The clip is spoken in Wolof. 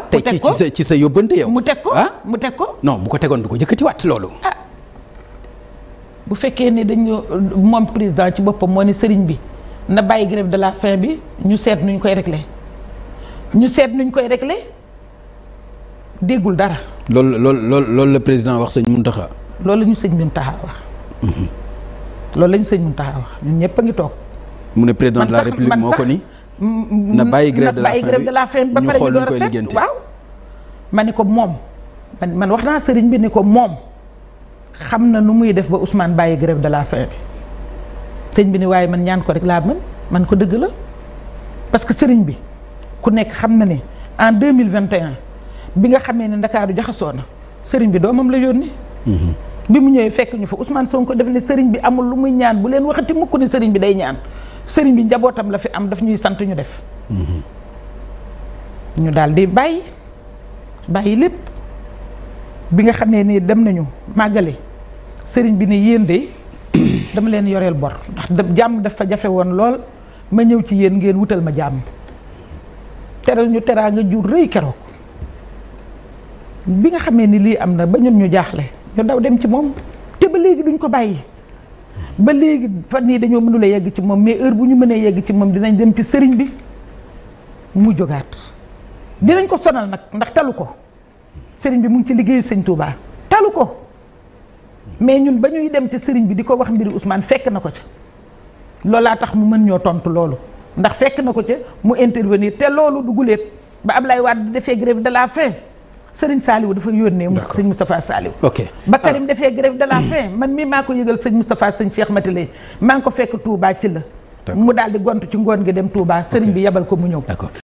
tey ci ci sa ci sa yóbbante yow. mu teg ko ah mu teg ko. non bu ko tegoon du ko jëkkatiwaat loolu. bu fekkee ne dañu moom président ci boppam moo ne sëriñ bi na bàyyi grève de la faim bi ñu seet nuñ koy réglé ñu seet nuñ koy réglé déggul dara. loolu loolu loolu loolu la président wax sëñ Mountakha. loolu la ñu sëñ Mountakha wax. loolu la ñu sëñ Mountakha wax ñun ñëpp a ngi toog. mu ne président de la man sax- république man moo sax- ko ni. na bàyyi grève de la bàyyi faim grève bi de la faim ba ñu pare xool ñu nu door a koy seet lijjanti. waaw ma ni ko moom man man wax naa sëriñ bi ni ko moom xam na nu muy def ba Ousmane bàyyi grève de la faim bi sëriñ bi ni waaye man ñaan ko rek laa mën man ko dëgg la parce que sëriñ bi ku nekk xam na ne en 2021 bi nga xamee ne Ndakaaru jaxasoo na sëriñ bi doomam la yónni bi mu ñëwee fekk ñu fa Ousmane Sonko def ne sëriñ bi amul lu muy ñaan bu leen waxati mukk ni sëriñ bi day ñaan sëriñ bi njabootam la fi am daf ñuy sant ñu def ñu daal di bàyyi bàyyi lépp bi nga xamee ni dem nañu màggale sëriñ bi ne yéen de dama leen yoreel bor ndax da jàmm dafa jafe woon lool ma ñëw ci yéen ngeen wutal ma jàmm teral ñu teraanga jur rëy keroog bi nga xamee ni lii am na ba ñun ñu jaaxle ñu daw dem ci moom te ba léegi duñ ko bàyyi ba léegi fan yii dañoo mënula yegg ci moom mais heure bu ñu mënee yegg ci moom dinañ dem ci sëriñ bi mu jógaat dinañ ko sonal nag ndax talu ko sëriñ bi mu ngi ci liggéeyu sëñ Touba talu ko mais ñun ba ñuy dem ci sëriñ bi di ko wax mbiri Ousmane fekk na ko ca loolaa tax mu mën ñoo tontu loolu ndax fekk na ko ca mu intervenir te loolu du guléet ba Ablaye Wade di defee grève de la faim sëriñ Saliou dafa yónnee. mu sëñ Moustapha Saliou. ok ba Karim defee grève de la faim man mii maa ko yëgal sëñ Moustapha sëñ Cheikh Matilé maa ngi ko fekk Touba ci la. D'accord. mu daal di gont ci ngoon gi dem Touba sëriñ bi yebal ko mu ñëw. d'accord